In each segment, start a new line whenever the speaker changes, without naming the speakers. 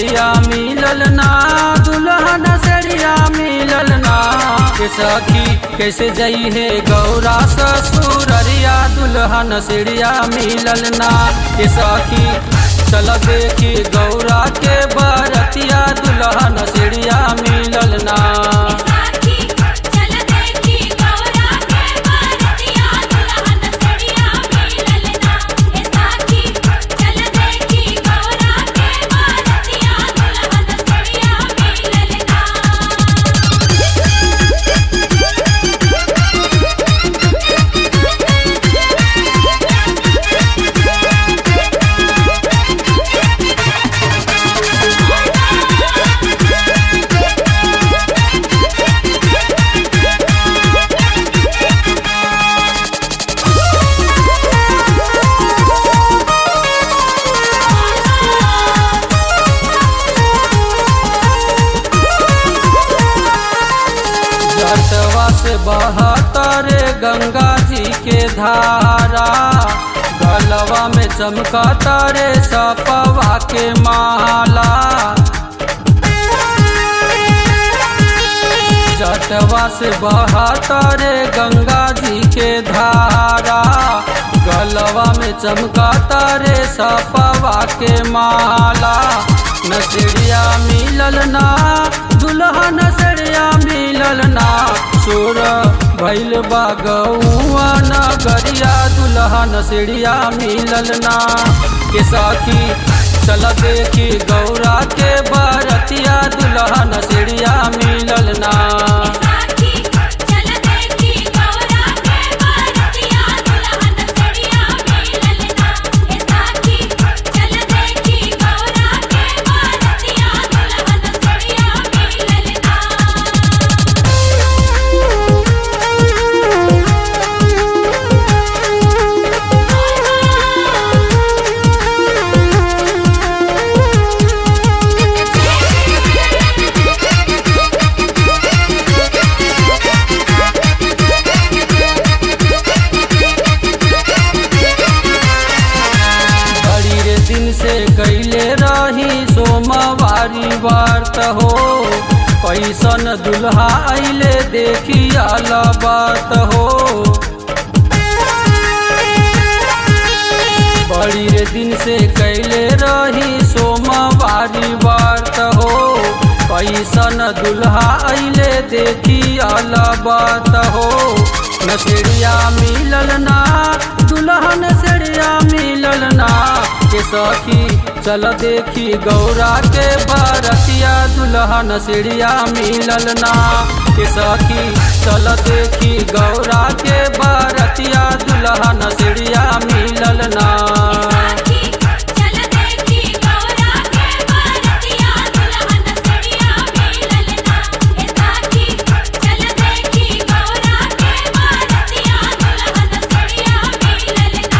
नसेड़िया मिलल ना दुल्हा नसेड़िया मिलल ना के सखी कैसे जई है गौरा ससुररिया दुल्हा नसेड़िया मिलल ना के सखी चल देखी गौरा के बरतिया दुल्हा नसेड़िया मिलल ना
साखी चल देखी गौरा के बरतिया दुल्हन सड़िया मिलल ना ए साखी चल देखी गौरा के बरतिया दुल्हन सड़िया मिलल ना
जटवा से बहतर गंगा जी के धारा गलवा में चमकता रे सपवा के माला जटवा से बहतर गंगा जी के धारा गलवा में चमकता रे सपवा के माला नसड़िया मिलल ना दुल्हा नसड़िया मिलल ना सुर भैल बागौआ नगरिया दुल्हा नसड़िया मिलल ना के साखी चल देखी गौरा के बरतिया दुल्हा नसड़िया मिलल ना
साखी चल देखी गौरा के बरतिया दुल्हन सड़िया मिलल ना ए साखी चल देखी गौरा के बरतिया दुल्हन सड़िया मिलल ना
बड़ी रे दिन से कैले रही सोमवारी व्रत हो पैसन दुल्हा अइले देखी आल बात हो बड़ी रे दिन से कैले रही सोमवारी व्रत हो पैसन दुल्हा अइले देखी आल बात हो नसेड़िया मिलल ना दुल्हा नसेड़िया मिलल ना के सखी चल देखी गौरा के बरतिया दुल्हा नसेड़िया मिलल ना के सखी चल देखी गौरा के बरतिया दुल्हा नसेड़िया मिलल ना
साखी चल देखी गौरा के बरतिया दुल्हन सड़िया मिलल ना ए साखी चल देखी गौरा के बरतिया दुल्हन सड़िया मिलल ना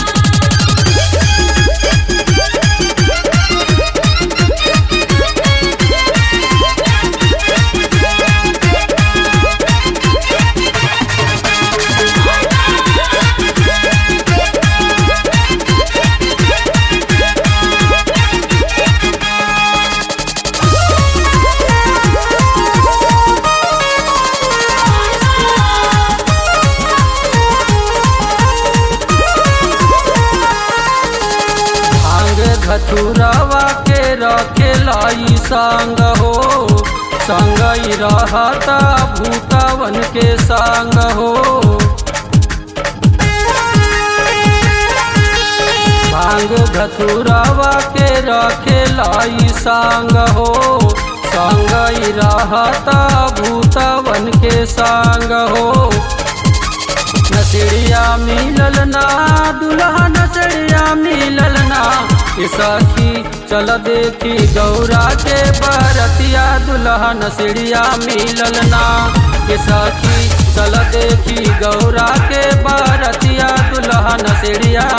भांग धतुरवा के रखे लाई संग हो संग ही रहता भूतवन के संग हो भांग धतुरवा के रखे लाई संग हो संग ही रहता भूतवन के संग हो नसड़िया मिलल ना दुल्हा नसड़िया मिलल ना ए सखी चल देखी गौरा के बरतिया दुल्हा नसड़िया मिलल ना ए सखी चल देखी गौरा के बरतिया दुल्हा नसड़िया